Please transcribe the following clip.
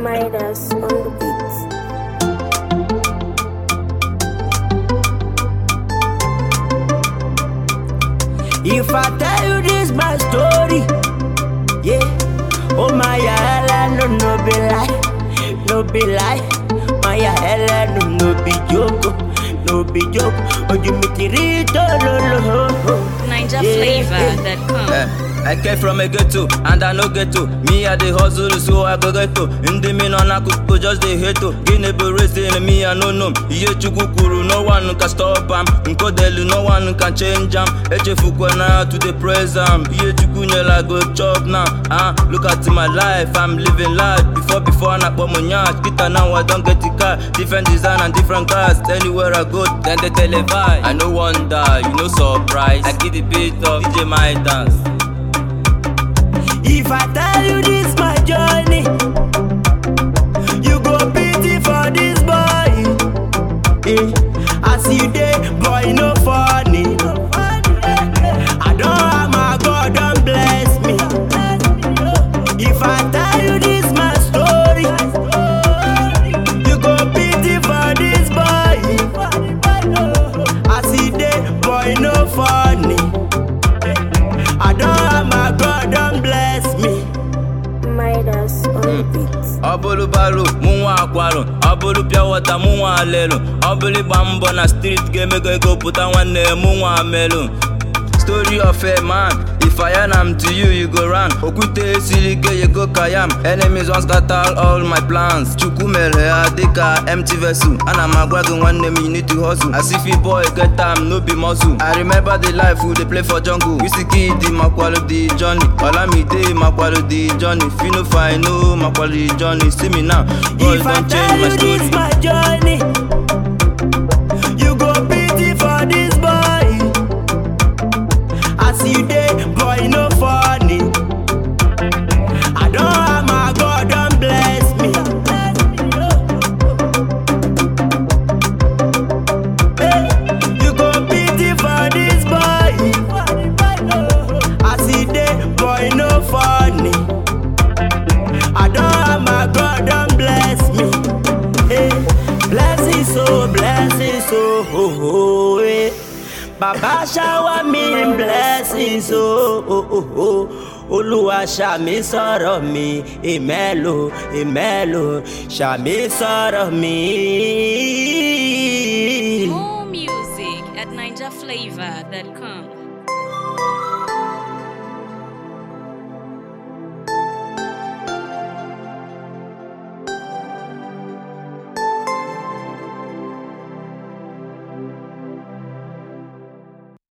Midas on the beats. If I tell you this my story, yeah. Oh my hella no no be lie, no be lie. My hella no no be joke, no be joke. Oh you make it read lo lo. NinjaFlavor.com. Eh, I came from a ghetto and I no ghetto. Me I dey hustle so I go ghetto. Ndị mi nọ n'akụkụ just dey hate o. Gịnị bụ reason me I no know. Ihe Chukwu kwuru no one can stop am. Nkodelu no one can change am. Echefukwana to dey praise am. Ihe Chukwu nyere I go chop now. Ah, look at my life I'm living life. Before before na kpọ m nyash. Kita now I don get the car. Different design and different cars. Anywhere I go then they televise. I no wonder you no surprise. I give the beat of DJ my dance. If I tell you this my journey, you go pity for this boy. Eh, as you dey, boy no funny. I don't have my God, don't bless me. If I tell you this my story, you go pity for this boy. As he dey, boy no funny. I don't have my God, don't bless me. Midas on the beats. ọ bụrụ baro mụ nwa akwarụ ọ bụrụ pịa wọta mụ nwa alelu ọ bụrụ ịgba mbọ na street ga-emego ego pụta nwanne mụ nwa amelu story of a man if i yarn am to you you go run okwute esiri ike you go kayam enemies wan scatter all my plans chukwu mere ha dịka empty vessel ana m agwa gị nwanne m you need to hustle as if a boy get am no be muscle i remember the life we dey play for jungle wizkid makwalu the journey olamide makwalu the journey fino fino makwalu the journey see me now god If I don tell change my you story. this my journey, you go pity for this boy. As you dey, boy no funny. I don't have my God, don't bless me. Eh, You go pity for this boy. As he dey, boy no funny. I don't have my God, don't bless me. Hey, blessing so, blessing so, oh, oh, eh. Baba shower me in blessings, so, oh, oh, oh. Olúwa ṣàmì sọ̀rọ̀ mi, èmẹ́lò, èmẹ́lò, ṣàmì sọ̀rọ̀ mi. More music at NinjaFlavor.com.